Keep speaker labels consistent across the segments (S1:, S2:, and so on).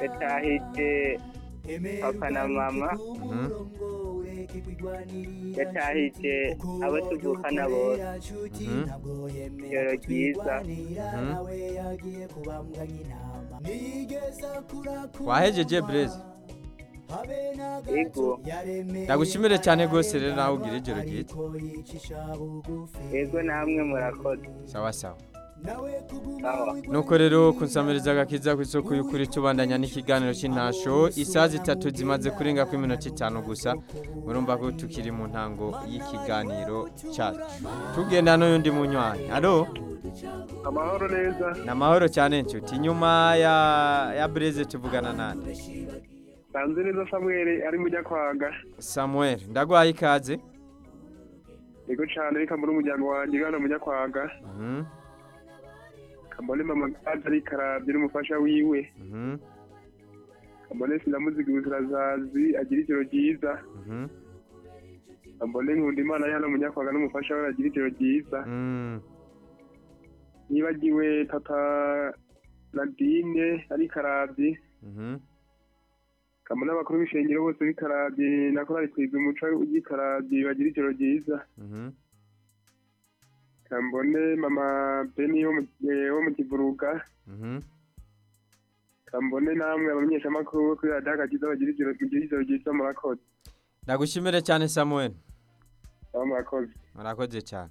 S1: yatahije papa na mama
S2: Mhm.
S1: yatahije abo tuvukana bose
S2: Mhm.
S1: ijoro ryiza
S2: Mhm. wahejeje bureze
S1: ego
S2: ndagushimire cyane rwose rero nawe ugira ijoro ryiza
S1: ego namwe murakoze
S2: sawa sawa
S1: sawa
S2: nuko rero kunsamiriza agakiza ku isoko y'ukuri tubandanya n'ikiganiro cy'intasho isaha zitatu zimaze kurenga ku iminota itanu gusa murumva ko tukiri mu ntango y'ikiganiro cyacu tugenda n'uyundi munywanyi alo
S3: amahoro neza
S2: ni amahoro cyane nshuti nyuma ya ya bureze tuvugana nande
S3: nsanze neza samuel ari mu nyakwaga
S2: samuel ndaguhaye ikaze
S3: yego cyane reka mbone umuryango wanjye ugana mu nyakwaga
S2: Mhm,
S3: kambone mama gaje ari karabye n'umufasha wiwe
S2: mhm,
S3: kambone sinamuziga ubuzirazazi agira ijoro ryiza
S2: mhm,
S3: kambone nkunda imana ari hano mu nyakwaga n'umufasha we agira ijoro ryiza
S2: mm,
S3: nibagiwe papa nadine ari karabye
S2: mhm,
S3: kambone abakuru b'ishengero bose b'ikarabye nako bari kwiga umuco w'ikarabye bagira ijoro ryiza
S2: mhm.
S3: kambone mama beni wo mu- eh, wo mu kivuruga
S2: Mhm.
S3: kambone namwe abamenyeshamakuru bo kuri radiyo agakiza bagira ijoro mugira ijoro ryiza murakoze
S2: ndagushimire cyane samuel
S3: aba murakoze
S2: murakoze cyane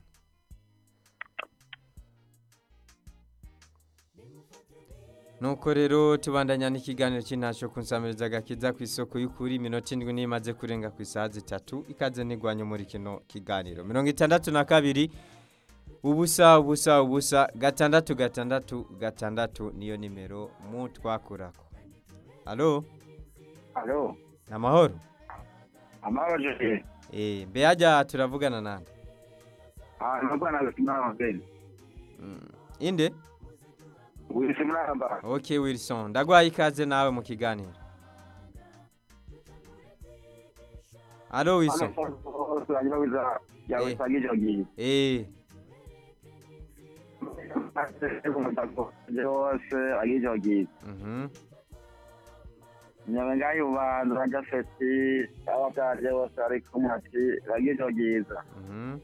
S2: nuko rero tubandanya n'ikiganiro cy'intasho ku nsamiriza agakiza ku isoko y'ukuri iminota indwi n'imaze kurenga ku isaha zitatu ikaze ntigwanye muri kino kiganiro mirongo itandatu na kabiri ubusa ubusa ubusa gatandatu gatandatu gatandatu niyo nimero mu twakurako alo
S4: Alo,
S2: ni amahoro
S4: amahoro jeje.
S2: Eh, mbe hajya turavugana nande
S4: Ah, nubwo nabisimama mabeni.
S2: Mm, inde
S4: Wisi muramba.
S2: ok wilson ndaguhaye ikaze nawe mu kiganiro alo wilson
S4: Turanyuma wiza yawe
S2: Eh.
S4: sagije ogi.
S2: Eh,
S4: Jose agije ogi.
S2: mhm,
S4: Nyabenga yubanza ranja festi abataje bose ari kumwe ati bagije ogiza.
S2: mhm,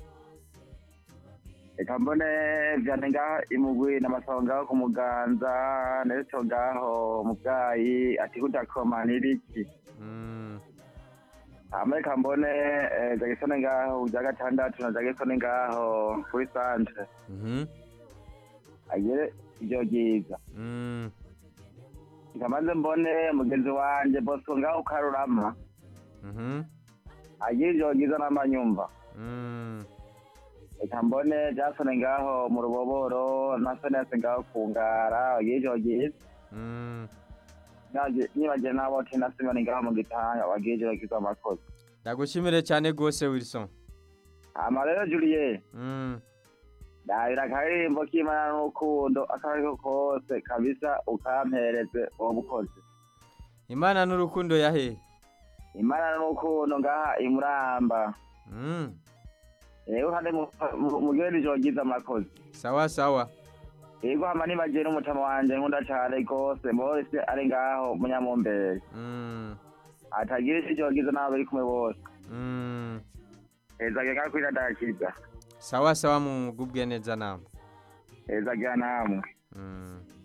S4: Eka mbone vyane ngaho imugwi n'amasaho ngaho ku muganza neto ngaho mu bwayi ati kudakoma niriki.
S2: mm,
S4: Amerika mbone eh, Jackson ngaho uja gatandatu na Jackson ngaho kuri centre
S2: mhm,
S4: agere ivyo ryiza
S2: mm,
S4: ikamanze mbone mugenzi wanje Bosco ngaho Karurama
S2: mhm,
S4: agire ivyo ryiza n'amanyumva
S2: mm,
S4: eka mbone Jackson ngaho mu ruboboro na Senese ngaho ku ngara agire ivyo ryiza
S2: mm.
S4: Naje- nibagiye nabo tina Simoni ngaho mu gitanga bagire ivyo ryiza amakozi
S2: ndagushimire cyane rwose wilson
S4: ama rero Julie
S2: Mm,
S4: ndahira akaririmbo k'imana n'urukundo akariko kose kabisa ukampereze uwo bukozi
S2: imana n'urukundo yahe
S4: imana n'urukundo ngaha imuramba
S2: Mm,
S4: rero kandi mugire ijoro ryiza amakozi
S2: sawa sawa
S4: yego hama nibagiye n'umutama wanje nkunda cane rwose bose ari ngaho munyamumbere
S2: Mm,
S4: atagira ijoro ryiza n'abo bari kumwe bose
S2: mm.
S4: hezage ngaho kuri radakiza
S2: sawa sawa mugubwe neza namwe
S4: hezagira namwe
S2: Mm.